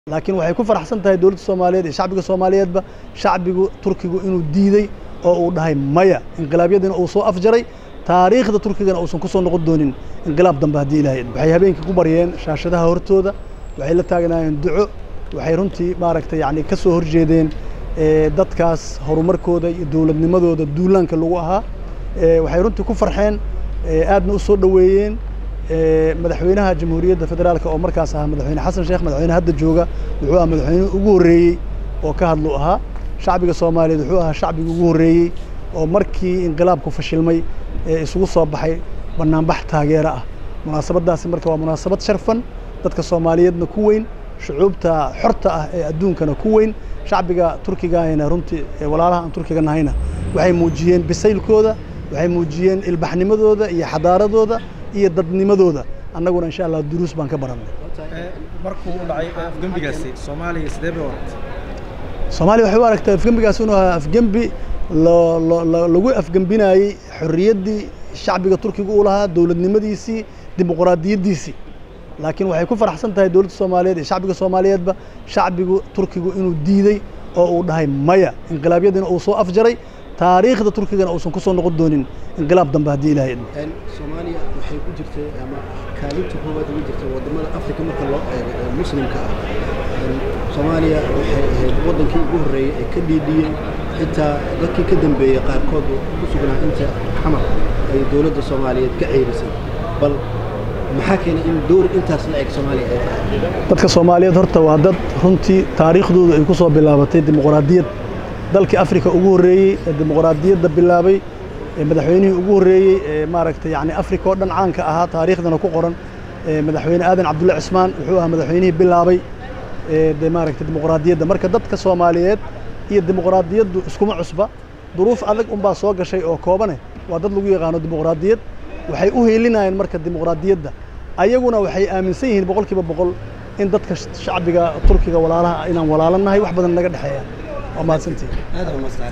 laakiin waxay ku faraxsan tahay dowladda soomaaliyeed iyo shacbiga soomaaliyeedba shacbigu turkigu inuu diiday oo uu dhahay maya inqilaabyadiina uu soo afjaray taariikhda turkigana uusan ku soo noqon doonin inqilaab dambe haddii ilaahay waxay habeenkii ku baryeen shaashadaha hortooda waxay la taagnaayeen duco waxay runtii maaragtay yacni ka soo horjeedeen dadkaas horumarkooda iyo dowladnimadooda duulaanka lagu ahaa waxay runtii ku farxeen aadna u soo dhoweeyeen madaxweynaha jamhuuriyadda federaalka oo markaas ahaa madaxweyne xasan sheekh madaxweyne hadda jooga wuxuu ahaa madaxweyne ugu horreeyey oo ka hadlu ahaa shacbiga soomaaliyeed wuxuu ahaa shacbiga ugu horreeyey oo markii inqilaabku fashilmay ee isugu soo baxay banaanbax taageero ah munaasabaddaasi marka waa munaasabad sharfan dadka soomaaliyeedna ku weyn shucuubta xorta ah ee adduunkana ku weyn shacbiga turkigaahina runtii walaalaha aan turkiga nahayna waxay muujiyeen bisaylkooda waxay muujiyeen ilbaxnimadooda iyo xadaaradooda iyo dadnimadooda annaguna insha allah duruus baan ka barannay markuu u dhacay afgembigaasi soomaaliya sidee bay waragtay soomaaliya waxay u aragtay afgembigaas inuu ahaa afgembi lagu afgembinayey xorriyaddii shacbiga turkiga uu lahaa dowladnimadiisii dimuqraadiyaddiisii laakiin waxay ku faraxsan tahay dowladda soomaaliyeed iyo shacbiga soomaaliyeedba shacbigu turkigu inuu diiday oo uu dhahay maya inqilaabyadiina uu soo afjaray taariikhda turkigana uusan ku soo noqon doonin inqilaab dambe haddii ilaahay idmo soomaaliya waxay ku jirtay ama kaalinta koowaad ugu jirtay waddamada afrika marka loo eego ee muslimka ah soomaaliya waxay ahayd waddankii ugu horreeyey ee ka dhiidhiyey xitaa dadkii ka dambeeyey qaarkood ku sugnaa inta xamar ay dowladda soomaaliyeed ka ceyrisay bal maxaa keenay in dowr intaas la eg soomaaliya ay tahay dadka soomaaliyeed horta waa dad runtii taariikhdoodu ay ku soo bilaabatay dimuqraadiyad dalkii afrika ugu horreeyey ee dimuqraadiyadda bilaabay ee madaxweynihii ugu horreeyey ee maaragtay yacni afrika oo dhan caanka ahaa taariikhdana ku qoran madaxweyne aadan cabdulle cismaan wuxuu ahaa madaxweynihii bilaabay de maaragtay dimuqraadiyadda marka dadka soomaaliyeed iyo dimuqraadiyaddu iskuma cusba duruuf adag unbaa soo gashay oo koobane waa dad lagu yaqaano dimuqraadiyad waxay u heelinayeen marka dimuqraadiyadda ayaguna waxay aaminsan yihiin boqolkiiba boqol in dadka shacbiga turkiga walaalaha inaan walaalanahay wax badan naga dhexeeya waa mahadsantihin